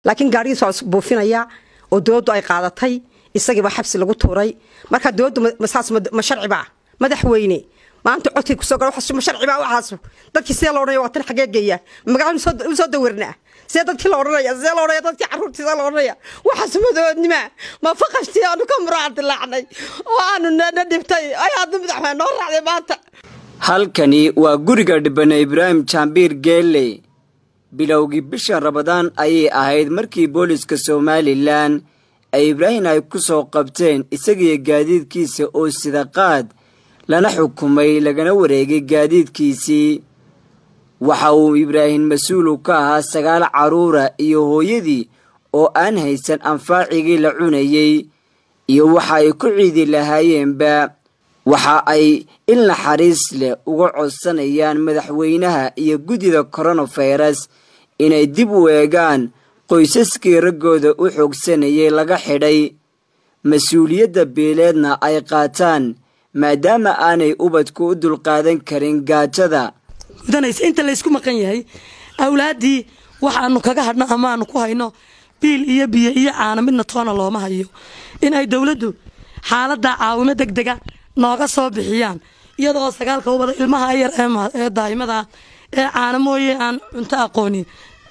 laakiin gaarigiis waa buufinaya oo dowladdu ay qaadatay isagiiba xabsi lagu tuuray marka dowladdu saas ma sharcibaa madaxweyne maanta codkii kusoo gal waxaas ma sharcibaa waxaas dadkii sidee la odhanaya waa tan xagee geeya magaalada u soo dawirnaa sidee dadkii la odhanaya sidee la odhanaya dadkii carruurtii sidee la odhanaya waxaas madoodnima ma faqashtii aanu ka muraadilaacnay oo aanu na dhibtay ay hadda madaxweyne noo raacday maanta halkani waa guriga dhibane ibraahim jaambiir geelle bilowgii bisha rabadaan ayay ahayd markii booliska somalilan ay ibraahim ay ku soo qabteen isagiyo gaadiidkiisa oo sida qaad lana xukumay lagana wareegay gaadiidkiisii waxa uu ibraahim mas-uulu ka ahaa sagaal carruura iyo hooyadii oo aan haysan anfaacigii la cunayey iyo waxa ay ku ciidi lahaayeenba waxa ay il naxariis leh uga codsanayaan madaxweynaha iyo guddida koronafayras inay dib u eegaan qoysaskii raggooda u xoogsanayay laga xidhay mas-uuliyadda beeleedna ay qaataan maadaama aanay ubadku u dulqaadan karin gaajada gudanaysa inta laysku maqan yahay awlaaddii waxaanu kaga hadhno amaanu ku hayno biil iyo biyo iyo caano midna toona looma hayo in ay dowladdu xaaladda caawimo deg dega nooga soo bixiyaan iyadoo sagaalka ubada ilmaha yar ee daa'imada ee caano mooye aan cunto aqoonin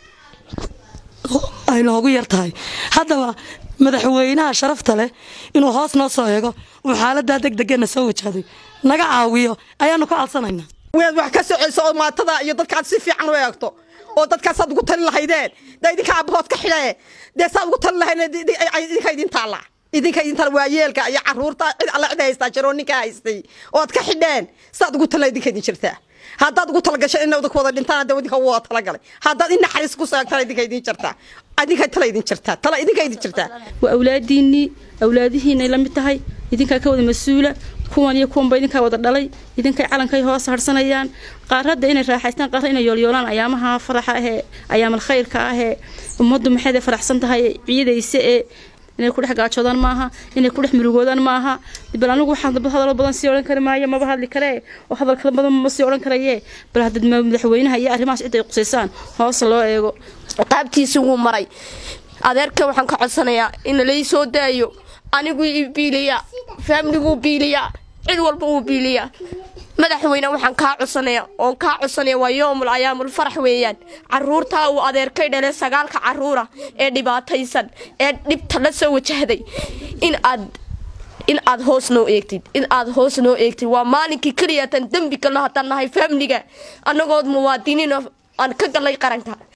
ay noogu yar tahay haddaba madaxweynaha sharafta leh inuu hoos noo soo eego uu xaaladaa deg degana soo wajahday naga caawiyo ayaanu ka codsanaynaa waad wax ka soceyso oo maatada iyo dadkaad si fiican u eegto oo dadkaasaad ugu tali lahaydeen dee idinka aabahood ka xidhee dee saad ugu tali lahayd idinka idin taalla idinka idin taalla waa yeelka iyo caruurta cid alla cid haystaa jiroo ninka haystay ood ka xidheen saad ugu tali idinka idin jirtaa haddaad ugu talagashay in ku wada dhintaan hadda idinka waa talagalay haddaad in naxariis ku seegtana idinka idin jirtaa idinka tala idin jirtaa tala idinka idin jirtaa waa awlaadiinnii awlaadihiinay la mid tahay idinkaa ka wada mas-uula kuwan iyo kuwanba idinkaa wada dhalay idinkay calankay hoos harsanayaan qaaradda inay raaxaystaan qaarra inay yoolyoolaan ayaamaha faraxa ahee ayaamal khayrka ahee ummaddu maxayday faraxsan tahay ciidayse ee inay ku dhex gaajoodaan maaha inay ku dhex murugoodaan maaha bal anigu waxaan hadalo badan sii odhan kari maayo maba hadli karee oo hadalka badan ma sii odhan karaye bal haddaad madaxweynaha iyo arrimahaas cid ay qusaysaan hoos loo eego qaabtiisi wuu maray adeerka waxaan ka codsanayaa in lai soo daayo anigu i biiliya faamliguu biiliya cid walba wuu biiliya madaxweyne waxaan kaa codsanaya oon kaa codsanaya waa yoomul ayaamul farax weeyaan caruurtaa uu adeerkay dhale sagaalka caruura ee dhibaataysan ee dhibta la soo wajahday in aad in aad hoos noo eegtid in aad hoos noo eegtid waa maalinkii keliyatan dembi galno haddaan nahay faamliga annagood muwaadiniin aan ka galay qaranka